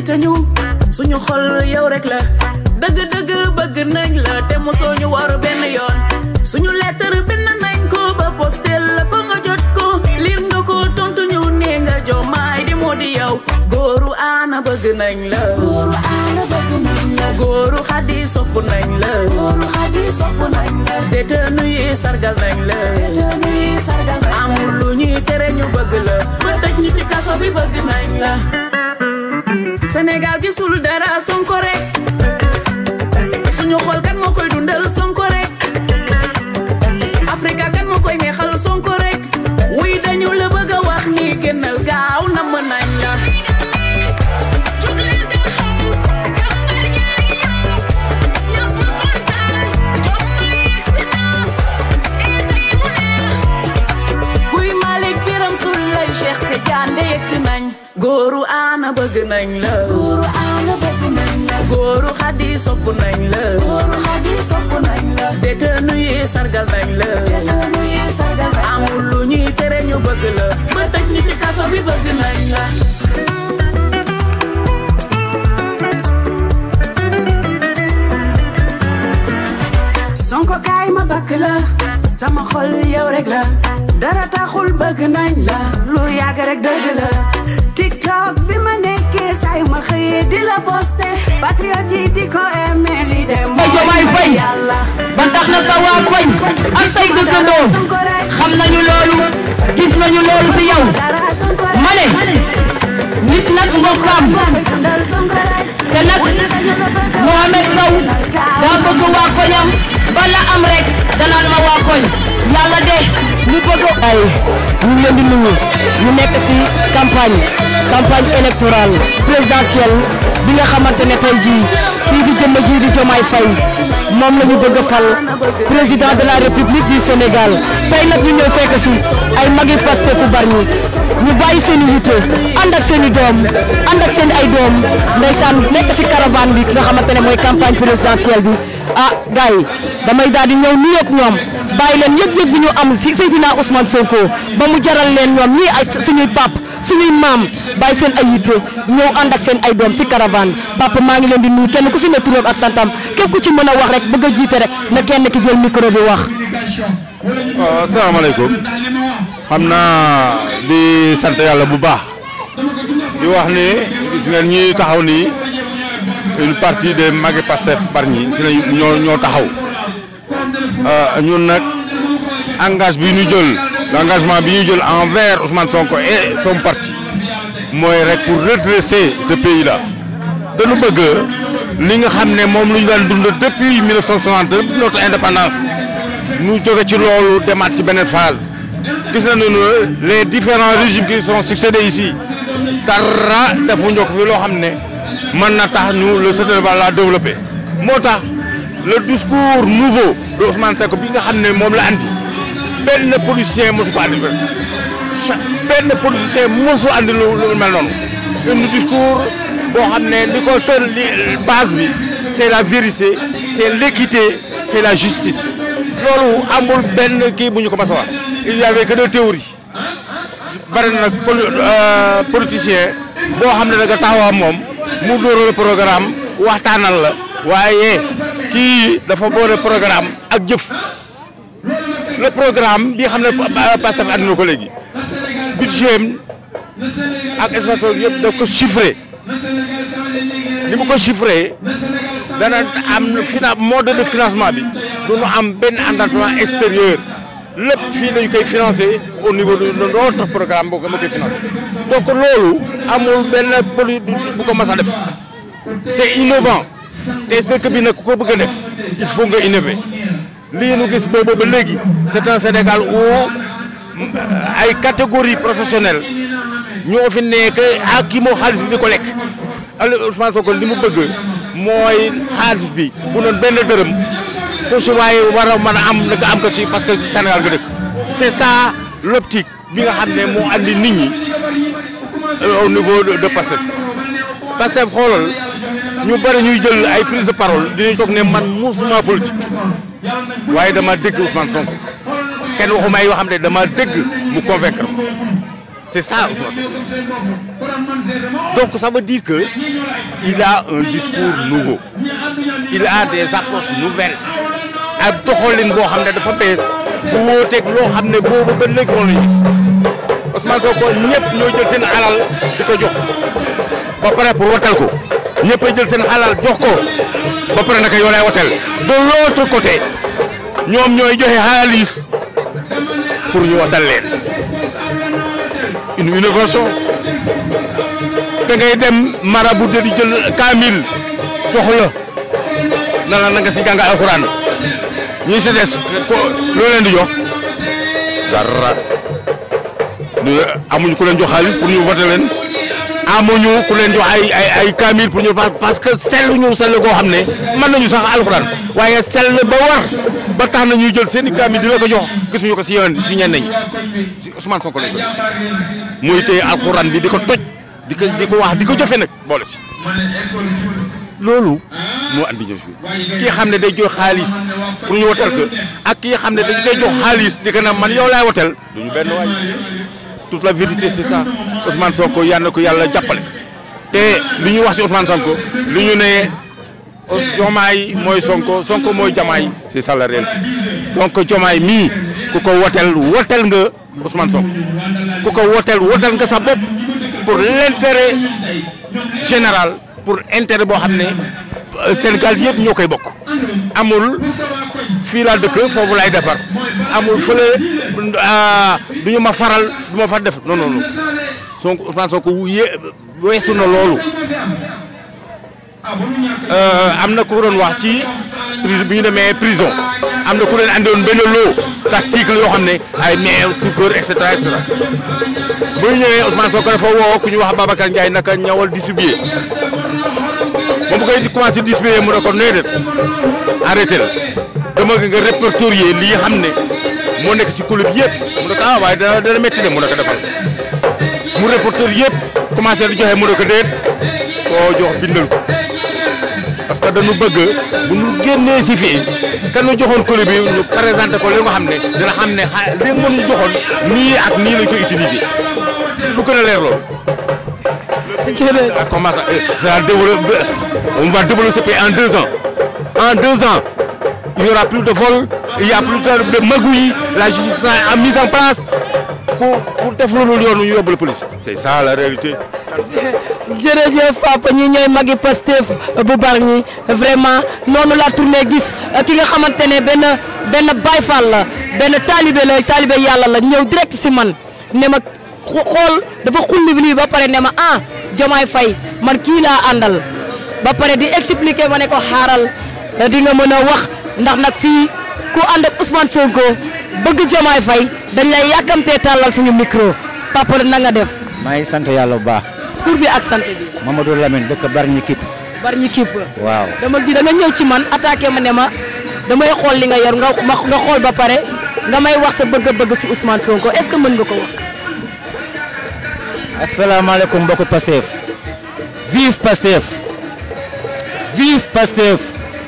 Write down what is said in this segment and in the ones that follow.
jiite ñu suñu xol yow rek la dëgg-dëgg bëgg nañ la te mosoo ñu war benn yoon suñu lettre bind nañ ko ba postel la ko nga jot ko liir nga ko tontu ñu ne nga jomaay di moo di yow góoru aana bëgg nañ la góoru aana bëgg nañ la góoru xadi sopp nañ la góoru xadi sopp nañ la détenu yi sargal nañ la détenu yi sargal nañ la amul lu ñuy tere ñu bëgg la ba tëj ñu ci kaso bi bëgg nañ la Sénégal gisul dara Sonko rek suñu xol kan moo koy dundal Sonko rek Afrika kan moo koy neexal Sonko rek wuy dañu la bëgg a wax ni génnal gaaw namm nañ la kuy Malick Biram Souleye Cheikh Tidiane yegg si nañ góoru aana bëgg nañ la góoru aana bëgg nañ la góoru xadi sopp nañ la góoru xadi sopp nañ la détenu yi sargal nañ la détenu yi sargal nañ la amul lu ñuy tere ñu bëgg la ba tëj ñu ci kaso bi bëgg nañ la Sonko kaay ma bakk la sama xol yow rek la dara taxul bëgg nañ la lu yàgg rek dëgg la TikTok bi ma nekkee say ma xëyee di la posté patriote yi di ko aimé li de Ay, Diomaye Faye. yàlla ba tax na sa waa koñ ak say dëkkandoo Sonko rek xam nañu loolu gis nañu loolu si yow dara Sonko rek ma ne nit nag mbokkam dundal Sonko rek te nag dañu la bëgg a Mohamed Sow daa bëgg waa koñam bala am rek danaan ma waa koñ yàlla de mu bëgg ay ñu ngi leen di nuyu ñu nekk si campagne campagne électorale présidentielle bi nga xamante ne tey jii fii di jëmm jii di Diomaye Faye moom la ñu bëgg a fal président de la république du Sénégal tey nag ñu ñëw fekk fi ay magi Pastef fu Bargny ñu bàyyi seen i yitte ànd ak seen i doom ànd ak seen ay doom ndeysaan nekk si caravane bi nga xamante ne mooy campagne présidentielle bi ah gars yi damay daal di ñëw nuyu ak ñoom bàyyi leen yëg-yëg bi ñu am si Seydina Ousmane Sonko ba mu jaral leen ñoom ñii ay suñuy pap suñuy maam bàyyi seen ay yitte ñëw ànd ak seen ay doom si caravane papa maa ngi leen di nuyu kenn ku si ne turam ak santam képp ku ci mën a wax rek bëgg a jiite rek na kenn ki jël micro bi wax. waaw asalaamaaleykum xam naa di sant yàlla bu baax di wax ni gis ngeen ñi taxaw nii une partie des magi Pastef Bargny si la ñoo ñoo taxaw Euh, ñun nag engage bi ñu jël l'engagement bi ñu jël envers Ousmane Sonko et son parti mooy rek pour redresser ce pays là dañu bëgg li nga xam ne moom lu ñu daan dund depuis 1960 depuis notre indépendance ñu jóge ci loolu demaat ci beneen phase gis nañu ne les différents régimes qui sont succédés ici dara defuñu ko fi loo xam ne mën na tax ñu le Sénégal la développé moo tax le discours nouveau de Ousmane Sonko bi nga xam ne moom la andi benn politicien mosu ko andi cha benn politicien mosu andi lu lu mel noonu un discours boo xam ne li ko tër li base bi c'est la vérité c'est l'équité c'est la justice loolu amul benn kii bu ñu ko mas a wax il y avait que des théories bari na nag poli politicien boo xam ne da nga taxaw moom mu dóoral programme waxtaanal la waaye kii dafa boole programme ak jëf le programme bi xam ne Pastef andi na ko léegi budget ak espace yëpp daf ko chiffré ni mu ko chiffré dana am finan mode de financement bi du ñu am benn endettement extérieur lépp fii lañu koy financé au niveau de notre programme boo ko ma koy financé donc loolu amul benn poli bu ko mas a def c'est innovant te dëkk bi nag ku ko bëgg a def il faut nga innover lii nu gis boobu ba léegi c'est un Sénégal où ay catégories professionnelles ñoo fi nekk ak ki moo xaalis bi di ko lekk Aliou Ousmane Sonko li mu bëgg mooy xaalis bi bu doon benn dërëm foo si waaye war a mën a am nga am ko si parce que Sénégal nga dëkk c'est ça l'optique bi nga xam ne moo andi nit ñi au niveau de de Pastef Pastef xoolal ñu bëri ñuy jël ay prise de parole dinañ toog ne man musuma politique waaye dama dégg Ousmane Sonko kenn waxuma ay yoo xam ne dama dégg mu convaincre c'est ça Ousmane Sonko donc ça veut dire que il a un discours nouveau il a des approches nouvelles ak doxalin boo xam ne dafa bees bu wóoteeg loo xam ne boobu ba léegi moom la ñu gis Ousmane Sonko ñëpp ñoo jël seen alal di ko jox ba pare pour watal ko ñëpp a jël seen alal jox ko ba pare naka yow lay watal de l'autre côté ñoom ñooy joxe xaalis pour ñu watal leen une innovation da ngay dem marabout di jël kaamil jox la na la na nga si jàng alxuraan ñi si des ko loo leen di jox dara ñu amuñu ku leen jox xaalis pour ñu voté leen amuñu ku leen jox ay ay ay kaamil pour ñu parce que sell ñu sell koo xam ne mën nañu sax alxuraan waaye sell ba war ba tax na ñuy jël seen i kaamil di la ko jox gisuñu ko si yoon si ñenn ñi si Ousmane Sonko lañ ko muy téye alxuraan bi di ko toj di ko di ko wax di ko jëfe nag boole si loolu moo andi ñëw fi kii xam ne day jox xaalis pour ñu wotal ko ak kii xam ne dañ koy jox xaalis di ko na man yow laay wotal du ñu benn waay toute la vérité c'est ça Ousmane Sonko yal na ko yàlla jàppale te li ñu wax si Ousmane Sonko li ñu ne Jomaay mooy Sonko Sonko mooy Jamaay c'est ça la réalité donc Jomaay mii ku ko wotel wotel nga Ousmane Sonko ku ko wotel wotel nga sa bopp pour l'intérêt général pour intérêt boo xam ne Sénégal yëpp ñoo koy bokk amul fii laa dëkk foofu laay defar amul fële du ñu ma faral du ma fa def non non non Sonko Ousmane Sonko yé weesu na loolu am na ku doon wax ci prison bi ñu demee prison am na ku leen andiwoon benn lot d'article yoo xam ne ay meew suukar et cetera et cetera bu ñu ñëwee Ousmane Sonko dafa woo ku ñu wax Babacar Ndiaye naka ñawal distribuer moom bu koy commencé distribuer mu ne ko nee arrêté la dama nga répertorier lii xam ne moo nekk si club yëpp mu ne ko ah waaye dana dana métti de mu ne ko defal mu répertorier yëpp commencé di joxe mu ne ko déet koo jox bindal ko parce que dañu bëgg bu ñu génnee si fii kan ñu joxoon club bi ñu présenté ko li nga xam ne dina xam ne xa li nga ñu joxoon nii ak nii lañ koy utiliser lu gën a leer loolu. comment ça ça développe on va développer ce pays en deux ans en deux ans il y aura plus de vol il y a plus de magouilles la justice sera mise en place pour pour def loolu yoonu ñu yóbbu la police. c'est ça la réalité. jërëjëf Papa ñi ñooy magi Pastef bu Bargny vraiment noonu laa tourné gis ki nga xamante ne benn benn Baye Fall la benn taalibe la taalibe yàlla la ñëw direct si man ne ma xool dafa xulli bi lii ba pare ne ma ah Diomaye Faye man kii laa àndal ba pare di expliquer ma ne ko xaaral di nga mën a wax ndax nag fii ku ànd ak Ousmane Sonko bëgg Diomaye Faye dañ lay yàkkamtee tàllal suñu micro papa na nga def. maa ngi sant yàlla bu baax. tur bi ak sant bi. Mamadou Lamine dëkk Bargny Kip. Bargny Kip. waaw dama gi da nga ñëw ci man attaqué ma ne ma damay xool li nga yor nga ma nga xool ba pare nga may wax sa bëgg-bëgg si Ousmane Sonko est-ce que mën nga ko wax. asalaamaaleykum mbokku Pastef. vive Pastef. vive Pastef.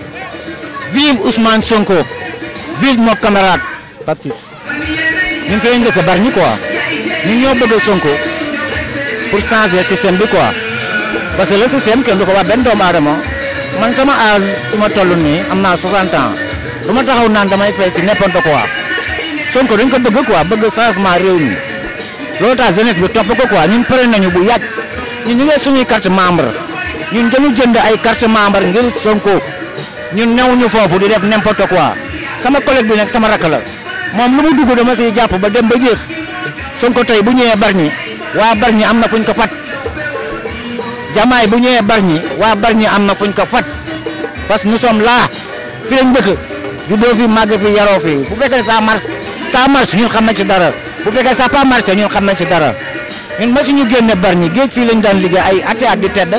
vive Ousmane Sonko. vive mon camarade Pape Ciss. ñun fee njëkk Bargny quoi. ñun ñoo bëgg Sonko. pour changer système bi quoi parce que le système kenn du ko wax benn doomu aadama man sama âge su ma toll nii am naa 60 ans du ma taxaw naan damay fay si n'importe quoi Sonko dañ ko bëgg quoi bëgg changement réew mi loolu tax jeunesse bi topp ko quoi ñun pare nañu bu yàgg ñun ñu ngi suñuy carte membre ñun dañu jënd ay carte membre ngir Sonko ñun new ñu foofu di def n'importe quoi sama collègue bi nag sama rakk la moom lu mu dugg dama siy jàpp ba dem ba jeex Sonko tey bu ñëwee Bargny waa Bargny am na fuñ ko fat Diomaye bu ñëwee Bargny waa Bargny am na fuñ ko fat parce que nous sommes là fi lañ dëkk juddoo fi màgg fi yaroo fi bu fekkee ça marche ça marche ñun xam nañ ci dara bu fekkee ça pas marché ñun xam nañ ci dara ñun ma suñu génne Bargny géej fii lañ daan liggéey ay ati at di tedd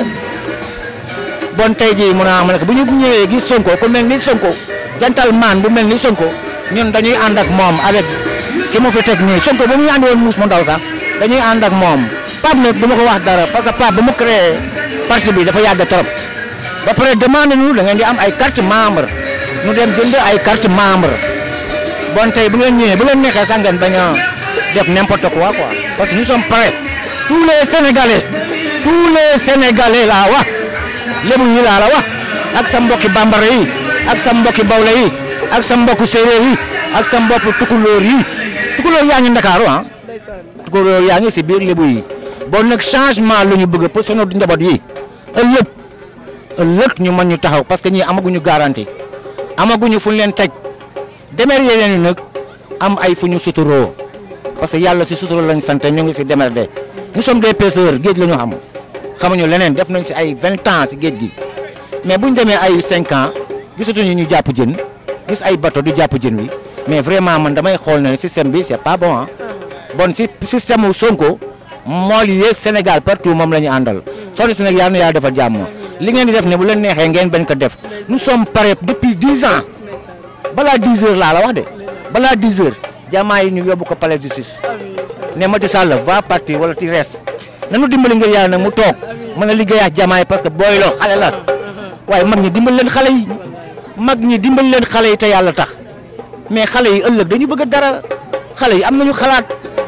bon tey jii mun a am ne bu ñu ñëwee gis Sonko ku mel ni Sonko gentleman bu mel ni Sonko ñun dañuy ànd ak moom avec ki mu fi teg nii Sonko ba muy ànd woon muus mu ndaw sax dañuy ànd ak moom Pape nag du ma ko wax dara parce que Pape ba mu créé parti bi dafa yàgg trop ba pare demande ñu da ngeen di am ay carte membre ñu dem jënd ay carte membre bon tey bu ngeen ñëwee bu leen neexee sax ngeen bañ a def n'importe quoi quoi parce que nous sommes prêts tous les Sénégalais tous les sénégalais laa wax lébu yi laa la wax ak sa mbokki bambara yi ak sa mbokki bawla yi ak sa mbokku séeréer yi ak sa mbokku tukulóor yi tukulóor yaa ngi ndakaaru ah tukulóor yaa ngi si biir lébu yi bon nag changement la ñu bëgg pour sunu njaboot yi ëllëg ëllëg ñu mën ñu taxaw parce que ñii amaguñu garantie amaguñu fu ñu leen teg demer leen nag am ay fu ñu suturoo parce que yàlla si suturoo lañ sant ñu ngi si demer de nous sommes des pêcheurs géej la ñu xam xamuñu leneen def nañ si ay vingt ans si géej gi mais buñ demee ay cinq ans gisatuñu ñu jàpp jën gis ay bateau di jàpp jën wi mais vraiment man damay xool ne système bi c'est pas bon ah bon si système mu Sonko mool yi yëpp Sénégal partout moom la ñu àndal soo si nag yàlla na yàlla defal jàmm li ngeen di def ne bu leen neexee ngeen bañ ko def nous sommes prêts depuis dix ans balaa dix heures laa la wax de balaa dix heures jamaa yi ñu yóbbu ko palais de justice ne Macky Sall va partir wala ti res nanu dimbali ngir yàlla nag mu toog mën a liggéey ak jamaa yi parce que booy loo xale la waaye mag ñi dimbali leen xale yi mag ñi dimbali leen xale yi te yàlla tax mais xale yi ëllëg dañu bëgg dara xale yi am nañu xalaat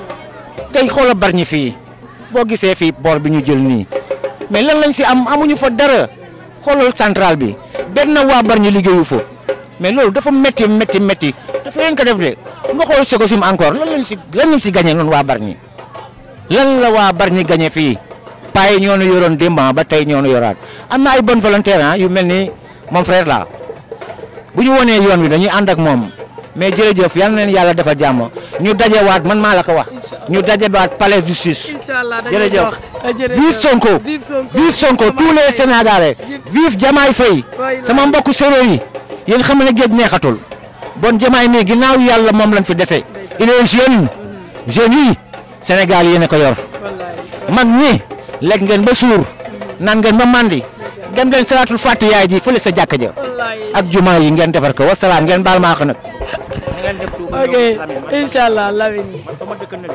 tey xoola bar ñi fii boo gisee fii boor bi ñu jël nii mais lan lañ si am amuñu fa dara xoolal central bi benn waa bar ñi liggéeyu fa mais loolu dafa métti métti métti dafa leen ko def de nga xool Sococim encore lan lañ si lan lañ si gagné noonu waa bar ñi lan la waa bar ñi gagné fii paa yi ñoo nu yoroon démb ba tey ñoo nu yoraat am na ay bonne volontaire ah yu mel ni mon frère là bu ñu wonee yoon wi dañuy ànd ak moom mais jërëjëf yal na leen yàlla defal jàmm ñu dajewaat man maa la ko wax ñu dajewaat palais justice Inch'Allah dañuy jërëjëf dox. jërëjëf. vive Sonko Vive Sonko. vive Sonko tous Diomaye les Faye. Sénégalais vive Diomaye Faye Waay la. sama mbokku séeréer yi yéen xam ne géej neexatul bon Diomaye mii ginnaaw yàlla moom lañ fi dese il est jeune jeunes yi Sénégal yéen a ko yor mag ñi lekk ngeen ba suur naan ngeen ba mandi dem leen salaatul fàtte yaay ji fële sa jàkka ja ak jumaa yi ngeen defar ko wasalaam ngeen baal maa ko nag. ngeen def tuuti ok Inch'Allah Lamine. sama dëkk na de.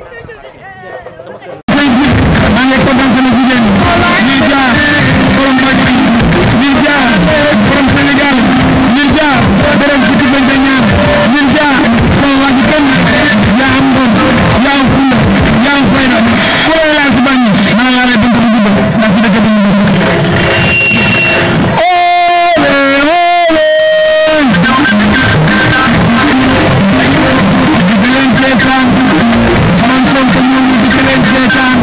maa ngi kontaan sama jigéen ñi jaar borom Mbacké ñi jaar borom Sénégal ñi jaar borom fukki bañ a ñaan ñi jaar sama waa ji kenn yaa am ngor yaa am fulla yaa am fayda ku lay laal si bañ maa ngi lay dund bu jubal ndax si dëkk bi ñu ole ole di leen seetaan man Sonko ñoom di leen seetaan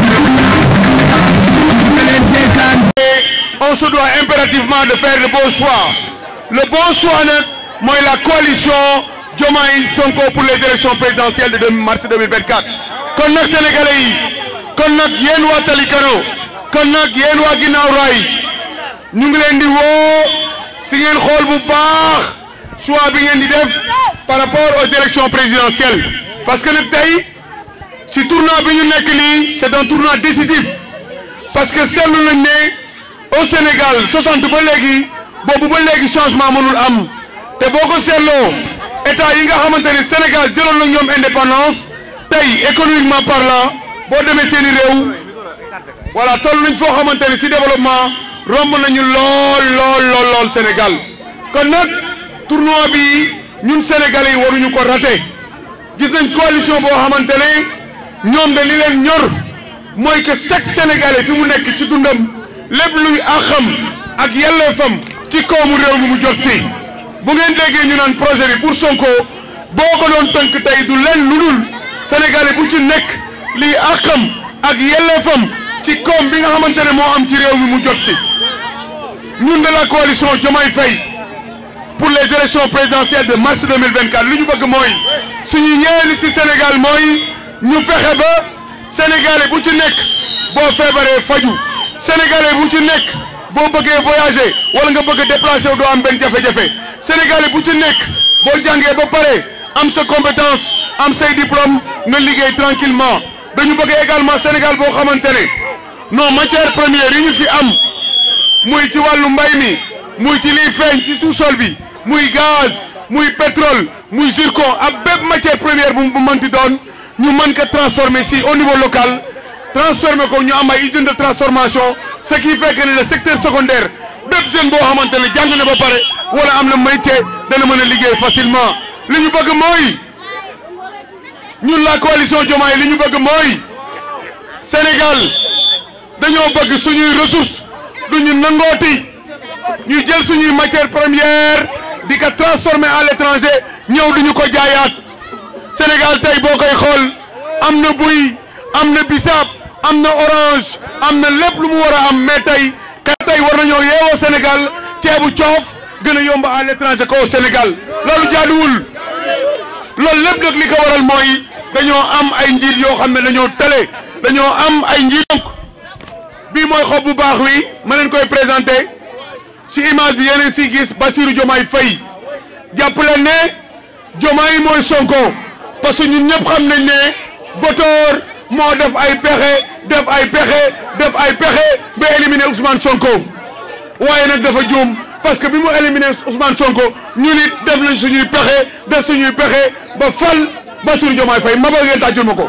on se doit impérativement de faire le bon choix le bon choix nag mooy la coalition Diomaye Sonko pour les élections présidentielles de 2 mars 2024 kon nag sénégalais yi kon nag yéen waa Talikaro kon nag yéen waa ginnaaw raay ñu ngi leen di woo si ngeen xool bu baax choix bi ngeen di def par rapport aux élections présidentielles parce que nag tey si tournoi bi ñu nekk nii c'est un tournoi décisif parce que seetlu nañ ne au Sénégal 60 ba léegi boobu ba léegi changement mënul am te boo ko seetloo état yi nga xamante ne Sénégal jëloon na ñoom indépendance tey économiquement parlant boo demee seeni réew voilà toll nañ foo xamante ne si développement romb nañu lool lool lool lool Sénégal kon nag tournoi bi ñun Sénégalais yi waruñu ko raté gis nañ coalition boo xamante ne ñoom de li leen ñor mooy que chaque Sénégalais fi mu nekk ci dundam lépp luy àqam ak yelleefam ci koomu réew mi mu jot si bu ngeen déggee ñu naan projet bi pour Sonko boo ko doon tënk tey du leen lu dul Sénégalais bu ci nekk liy àqam ak yelleefam ci koom bi nga xamante ne moo am ci réew mi mu jot si ñun de la coalition Diomaye Faye pour les élections présidentielles de mars 2024 li ñu bëgg mooy suñu yéene ci Sénégal mooy ñu fexe ba Sénégalais bu ci nekk boo feebaree faju Sénégalais bu ci nekk boo bëggee voyager wala nga bëgg a déplacer wu doo am benn jafe-jafe Sénégalais bu ci nekk boo jàngee ba pare am sa compétence am say diplôme nga liggéey tranquillement dañu bëgg également Sénégal boo xamante ne non matière première yi ñu fi am muy ci wàllu mbay mi muy ci liy feeñ ci sous-sol bi muy gaz muy pétrole muy zircon ak bépp matière première bu bu mënti doon ñu mën ko transformer si au niveau local transformer ko ñu am ay usine de transformation ce qui fait que ne le secteur secondaire bépp jeune boo xamante ne jàng na ba pare wala am na métier dana mën a liggéey facilement li ñu bëgg mooy ñun la coalition Diomaye li ñu bëgg mooy Sénégal dañoo bëgg suñuy ressources du ñu nangooti ñu jël suñuy matière première di ko transformer à l'étranger ñëw duñu ko jaayaat Sénégal tey boo koy xool am na buy am na bisaab am na orange am na lépp lu mu war a am mais tey ka tey war nañoo yeewoo Sénégal ceebu coof gën a yomb à l'étranger ko Sénégal loolu jaaduwul loolu lépp nag li ko waral mooy dañoo am ay njiit yoo xam ne dañoo tële dañoo am ay njiit donc bii mooy xob bu baax wi ma leen koy présenté si image bi yeneen si gis Bassirou Diomaye Faye jàpp leen ne Diomaye mooy Sonko parce que ñun ñëpp xam nañ ne Botor moo def ay pexe def ay pexe def ay pexe ba éliminer Ousmane Sonko waaye nag dafa juum parce que bi mu éliminer Ousmane Sonko ñu nit def nañ suñuy pexe def suñuy pexe ba fal Bassirou Diomaye Faye ma bëgg ngeen tàccul ma ko.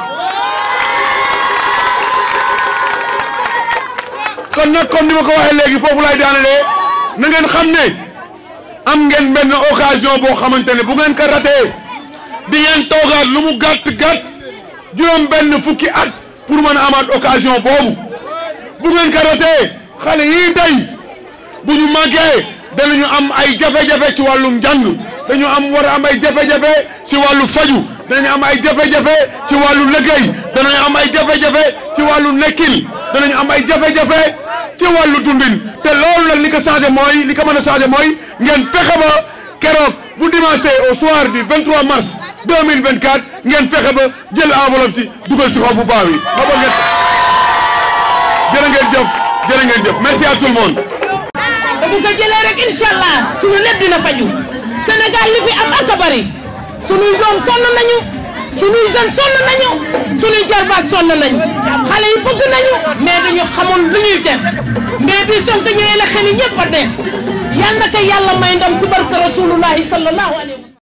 kon nag comme ni ma ko waxee léegi foofu laay daanalee na ngeen xam ne am ngeen benn occasion boo xamante ne bu ngeen ko ratee di ngeen toogaat lu mu gàtt gàtt juróom benn fukki at pour mën a amaat occasion boobu bu ngeen ko ratee xale yii day bu ñu màggee danañu am ay jafe-jafe ci wàllum njàng dañu am war a am ay jafe-jafe ci wàllu faju danañu am ay jafe-jafe ci wàllu liggéey danañu am ay jafe-jafe ci wàllu nekkil danañu am ay jafe-jafe ci wàllu dundin te loolu nag li ko changé mooy li ko mën a changé mooy ngeen fexe ba keroog bu dimanche au soir du 23 mars 2024 ngeen fexe ba jël enveloppe ci dugal ci xaw bu baax wi ma ba ngeen jërë ngeen jëf jërë ngeen jëf merci à tout le monde te bu ko jëlee rek incha allah suñu lépp dina faju Sénégal li fi am ak a bari suñuy doom sonn nañu suñuy jeune sonn nañu suñuy jarbaat sonn nañu xale yi bëgg nañu mais dañu xamul lu ñuy def mais bi Sonko ñëwee la xel yi ñëpp a dee yal na ko yàlla may ndam si barke rasulullahi sallallahu alayhi wa sallam